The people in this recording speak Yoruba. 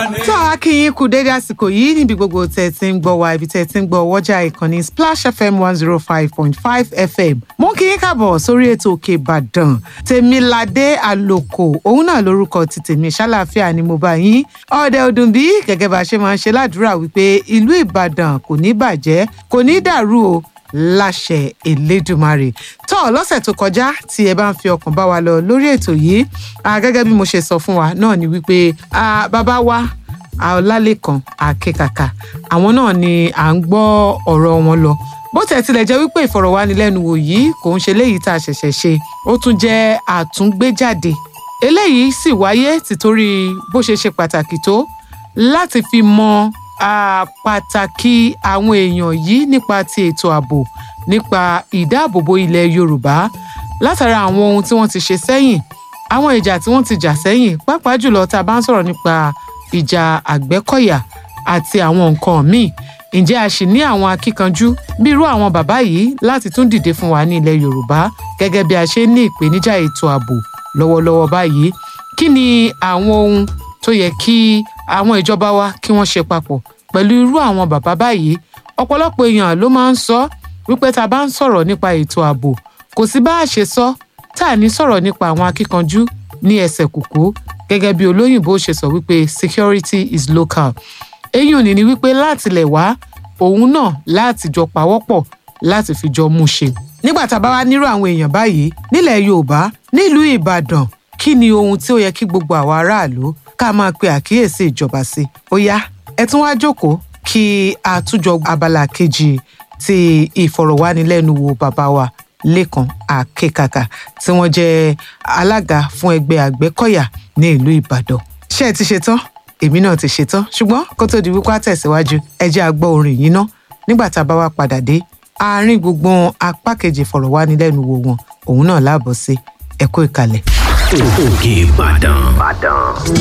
tó a kí yín kú dédé àsìkò yìí níbi gbogbo tẹ̀ tí ń gbọ́ wa ibi tẹ̀ tí ń gbọ́ wọ́jà ìkànnì splash fm one zero five point five fm mo kí yín káàbọ̀ sórí ètò òkè ìbàdàn tèmiládé àlòkò òun náà lórúkọ ti tèmi ṣàlàáfíà ni mo bá yín ọ̀dẹ ọdún bí gẹ́gẹ́ bá a ṣe máa ń ṣe ládùúrà wípé ìlú ìbàdàn kò ní bàjẹ́ kò ní dàrú o láṣẹ elédùmarè tó lọ́sẹ̀ tó kọjá tí ẹ bá ń fi ọkàn bá wa lọ lórí ètò yìí ah, gẹ́gẹ́ bí mo ṣe sọ fún wa náà ni wípé ah, bàbá wa ọlálẹ́kan akẹ́kàkà àwọn náà ni à ń gbọ́ ọ̀rọ̀ wọn lọ bó tẹ̀ tilẹ̀ jẹ́ wípé ìfọ̀rọ̀wánilẹ́nuwò yìí kò ń ṣe léyìí tá a ṣẹ̀ṣẹ̀ ṣe ó tún jẹ́ àtúngbéjáde eléyìí sì wáyé tìtorí bó ṣe ṣe pàtàkì tó láti fi mọ ah, pàtàkì àwọn èèyàn yìí nípa ti ètò ààbò nípa ìdáàbòbò ilẹ̀ yorùbá látara àwọn ohun tí wọ́n ti ṣe sẹ́yìn àwọn ìjà tí wọ́n ti jà sẹ́yìn pàápàá jùlọ tá a bá ń sọ̀rọ̀ nípa ìjà àgbẹ́kọ̀yà àti àwọn nǹkan míì ǹjẹ́ a sì ní àwọn akíkanjú bí irú àwọn bàbá yìí láti tún dìde fún wa ní ilẹ̀ yorùbá gẹ́gẹ́ bí a ṣe ní ìpèníjà ètò ààbò lọ́wọ́lọ́wọ́ báyìí kí ni àwọn ohun tó yẹ kí àwọn ìjọba wa kí wọ́n ṣe papọ̀ pẹ̀lú irú àwọn bàbá báyìí ọ̀pọ̀lọpọ̀ èèyàn ló máa ń sọ wípé tá a bá ń sọ̀rọ̀ nípa ètò ààbò kò sí bá a ṣe sọ tá a ní sọ̀rọ̀ nípa àwọn akíkanjú ní ẹsẹ̀ kùkú gẹ́gẹ́ bí olóyìnbó ṣe sọ wípé security is local èyí ò ní ní wípé láti lẹ̀ wá òun náà láti jọ pawọ́pọ̀ láti fi jọ mú ṣe. nígbà tá a bá wá nírú àwọn èèyàn báyìí nílẹ̀ yorùbá nílùú ìbàdàn kí ni ohun tí ó yẹ kí gbogbo àwa aráàlú ká máa pe àkíyèsí ìjọba sí. ó yá ẹ tún wá jókòó kí a túnjọ abala kejì ti ìfọ̀rọ̀wánilẹ́nuwò bàbá wa lẹ́kan akẹ́kàkà tí wọ́n jẹ́ alága fún ẹgbẹ́ àgbẹ̀kọ̀yà ní ìlú ìbàdàn. ṣé ẹ ti ṣetán èmi náà ti ṣetán ṣùgbọ́n kó tó di wípé àtẹ̀síwájú ẹ jẹ́ àgbọ̀ orin yìí ná nígbà tá a bá wá padà dé àárín gbùngbùn apá kejì ìfọ̀rọ̀wánilẹ́nuwò wọn òun náà láàbọ̀ sí ẹ kú ìkàlẹ̀. òkè ìbàdàn.